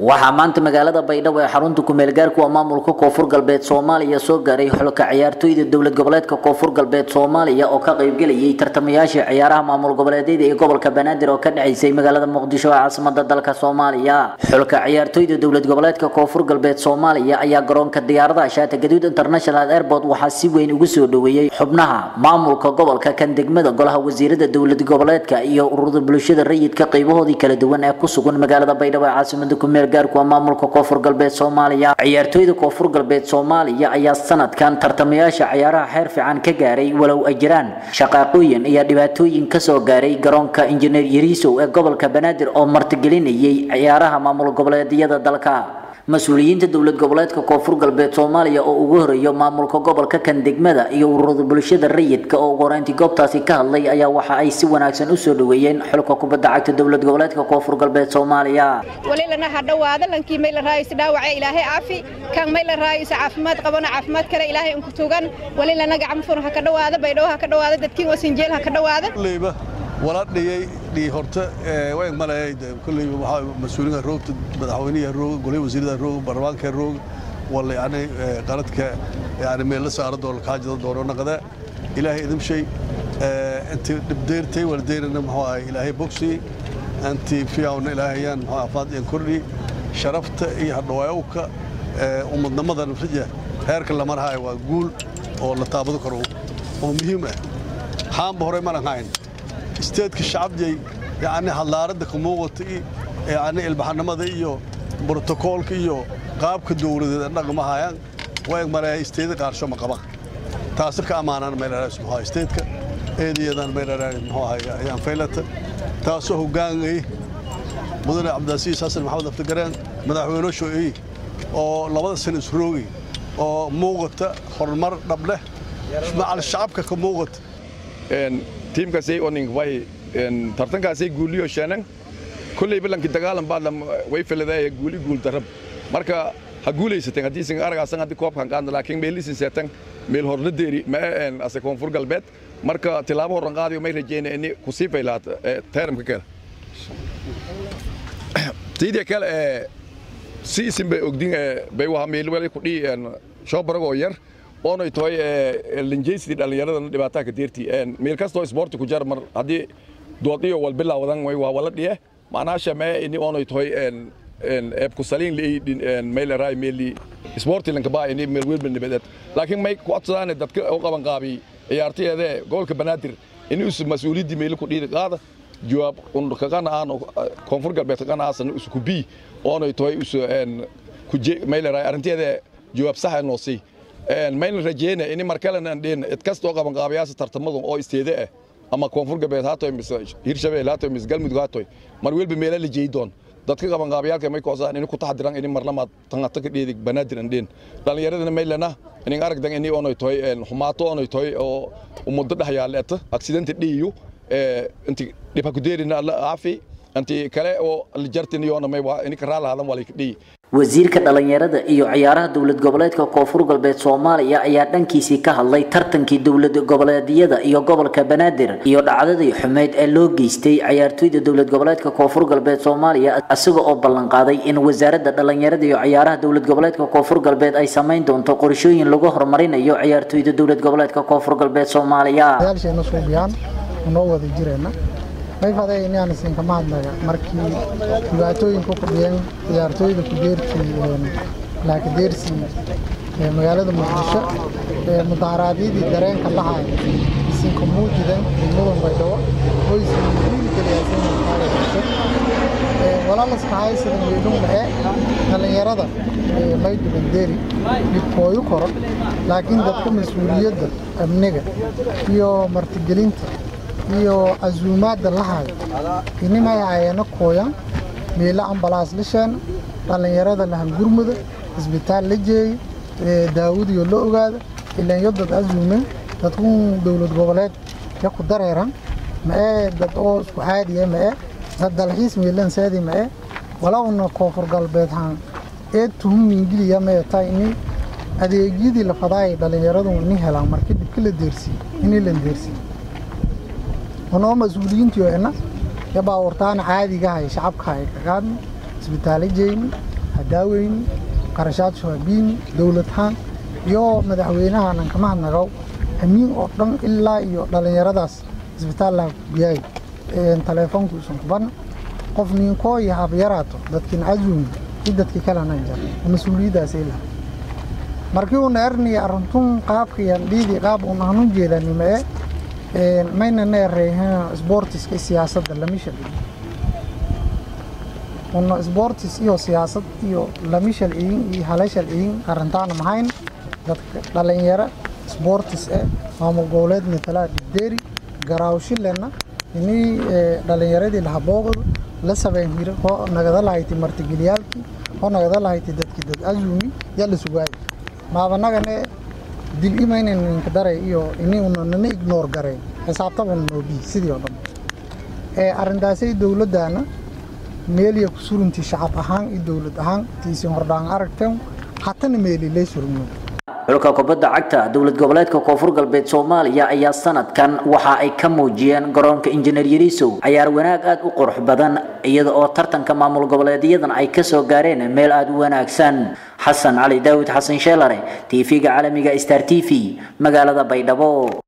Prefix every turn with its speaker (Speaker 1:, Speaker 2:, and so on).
Speaker 1: waxaa maanta magaalada baydhabo ee xarunta kumeelgaarku waa maamulka koonfur galbeed soomaaliya soo gaaray xulka ciyaartooyda dowlad goboleedka koonfur galbeed soomaaliya oo ka qaybgelayay tartamayaashii ciyaaraha maamul goboleedyada ee gobolka banaadir oo ka dhaceysay magaalada muqdisho ee caasimada dalka soomaaliya xulka ciyaartooyda dowlad goboleedka koonfur galbeed soomaaliya ayaa garoonka diyaaradaha shaata gaduud international airport waxaa si weyn ugu soo dhoweeyey xubnaha maamulka gobolka kan degmada golaha wasiirada dowlad goboleedka iyo ururada bulshada rayidka qaybahoodii kala duwan ee ku sugan magaalada baydhabo ee caasimada kumeel gaarku waa maamulka koonfur galbeed soomaaliya ciyaartooyda koonfur galbeed soomaaliya ayaa sanadkan tartamayaasha ciyaaraha xeer fiican ka gaaray walow ay jiraan shaqaaqooyin iyo dhibaatooyin kasoo gaaray garoonka injineer yariisow ee gobolka banaadir oo martigelinayay ciyaaraha maamul goboleedyada dalka mas-uuliyiinta dowlad goboleedka koonfur galbeed soomaaliya oo ugu horeeyo maamulka gobolka kan degmada iyo ururada bulshada rayidka oo ugu horeyntii goobtaasi ka hadlay ayaa waxa ay si wanaagsan usoo dhoweeyeen xulka kubadda cagta dowlad goboleedka koonfur galbeed soomaaliya
Speaker 2: walilana ha dhowaada lankii may la raayis dhaawace ilaahay caafi kan may la raayis caafimaad qabana caafimaad kale ilaahay unku tugan walilana gacmo fur ha ka dhowaada baydhabo ha ka dhowaada dadkiin wasinjeel ha ka dhowaada
Speaker 3: wala dhiyay dhii horta way malay kulay waxa mas'uuliga roogta madaxweynaha roog golay wasiirada roog baarlamaanka roog wala yani qaladka yani meel la saaro doon ka jida doono naqada ilaahay idin shay inta dibdeertay wala deerna maxaa ahay ilaahay boxi anti fiyaawna ilaahayaan maxaa afaad in kordhi sharafta iyo hadhawaayowka ummadnimada nafsija heerka la marhayo waa guul oo la taabado karo oo muhiim ah xaanba hore ma lahayn isteedka shacabjay yani hadlaaradda ka muuqata yani ilbaxnimada iyo brotokoolka iyo qaabka dowladeed dhaqmahayaan way maraya isteeda qaarsho ma qaba taasi ka ammaanaan meelaraas muxuu isteedka eedayadan meelaraas muxuu ahay ayaan faylata taasoo hoggaangay mudane cabdilasiis xasan maxamed aftagareen madaxweyne shoo'ey oo labada sano isroogay oo muuqata horumar dhableh macal shacabka ka muuqata
Speaker 4: tiimkaasay oning way tartankaasay guuliyo sheenan kulley balanki dagaalan baad way filadaya guuli guul darab marka ha guulaysateen haddii sin aragaasan haddii koobkan qaadna laakiin meelisin seetan meel horna deeri ma een ase koonfur galbeed marka tilaabo horan qaadiyo may rajeyna ini kusii faylaat teeramka kale tidii kale si isin bay ogdin bay waha meel wali kudhii shoobaragoo yar oonay tahay linjaysidii dhallinyaradana dhibaataa ka deertii meel kastoo isboorti ku jar mar haddii doodiyo wal bilaawadan way waa wala dhiye macnaasha mee ini oonay tahay eebku saliin liay meylaraay meeli isboorti lankabaa ini meel weelba nibadeed laakiin may ku codsadaane dadka u qaban qaabi ciyaartayeedee gobolka banaadir ini us mas-uuliyaddii meeli ku dhiiri qaada jawaab kaqana aan koonfur galbeed kaqana aasan us ku bii oonay tahay us kuje meylaraay arrinteeda jawaab saxa noo sii mayna rajeyna ini markalena dhin cid kastoo qaban qaabayaasha tartamadu oo isteede ah ama koonfur galbeed haatoy mise hirshabeel haatoy mise galmudug haatoy mar welba meela la jeey doon dadka qaban qaabayaalka may koosaan ini ku taxdiran ini marlamaad tangata ka dheedig banaadir an dhin dhallinyaradana maylana inin aragdan ini onoy toy xumaato onoy toy oo umuddo dhexyaaleeta accidenta dhiiyu inti dhibha ku deerina alla caafi inti kale oo lijartiniyoona may ini karaalahadan waa laykadhiyi
Speaker 1: wasiirka dhalinyarada iyo ciyaaraha dowlad goboleedka koonfur galbeed soomaaliya ayaa dhankiisii ka hadlay tartankii dowlad goboleedyada iyo gobolka banaadir iyo dhacdadii xumeyd ee loo geystay ciyaartooyda dowlad goboleedka koonfur galbeed soomaaliya isaga oo ballan qaaday in wasaaradda dhalinyarada iyo ciyaaraha dowlad goboleedka koonfur galbeed ay samayn doonto qorshooyin lagu horumarinayo ciyaartooyda dowlad goboleedka koonfur galbeed soomaaliya
Speaker 5: noo wada jireena mayfaday inaan isinka mahadnaga markii dhibaatooyinku kudhiyeen ciyaartooyda kudeertii laakadeersii magaalada muqdisho mudaharaadyadii dareenka lahay isinka muujidan degmadan baydhabo oo isin dhiirigeliyaasinaaagasho walaalaska haysadan weydhunga ee dhallinyarada maydubandeeri dhibkooyu koro laakiin dadka mas-uuliyadda amniga iyo martigelinta iyo casuumaadda la hayo inimay hayeena kooyan meelo ambalaas la sheena dhallinyarada la hangurmuda isbitaal la jeeyo daawadiyo la ogaada ilanyo dad casuumen dadkun dowlad goboleed ya ku dareeran ma'ee dad oo isku caadiya ma'e dad dalxiis meelan saadi ma'e walowna koonfur galbeed haan ee tuhum ingiliya mee tahay ini adeegyadii la fadaayay dhallinyaradu ini helaan markii dhibka la deersiiye ini lan deersiiye onoo mas-uuliyiintiyo ina ya baawartaana caadigahay shacabkahay kaqaadna isbitaalo jeyni hadaaweyni qarashaad shababiini dowladhaan iyo madaxweynahanan kama hadnagaw amiin oo dhan ilaa iyo dhallinyaradaas isbitaallaha kubiyaay taleefoonku isan kuban qof ninkoo iyo habyaraato dadkin azumi i dadki kalanan jar mas-uuliyaddaasay laha markii uuna erniya arintun qaabkayan dhiidii qaab un hanun jeedanime e maynana ereehen sportiska siyaasadda lamisha una sportis iyo siyaasad iyo lamishal iyin iyo halashal iyin arintaana mahayn dadka dhalinyaro sportis e maamul goboleed matalaa dhibdeeri garaawshilena inii dhalinyaradii lahabooqdu la sabeyn hira oo nagada lahayti martigeliyaalkii oo nagada lahayti dadki dad azumi yaa la sugaay maabanagane dil imaynan ninka daray iyo ini una nana ignoor garay xisaabtabana noobi sidii oo dhan ee arrintaasay dowladdaana meeliya ku suruntii shacab ahaan iyo dowlad ahaan tiisin hordhaan aragteen hatana meeli lay surunyo
Speaker 1: xulka kubadda cagta dowlad goboleedka koonfur galbeed soomaaliya ayaa sanadkan waxa ay ka muujiyeen garoonka injineer yariisow cayaar wanaag aada u qurux badan iyada oo tartanka maamul goboleedyadan ay kasoo gaareen meel aada u wanaagsan xasan cali daawud xasan sheelare tv-ga caalamiga star t v magaalada baydhabo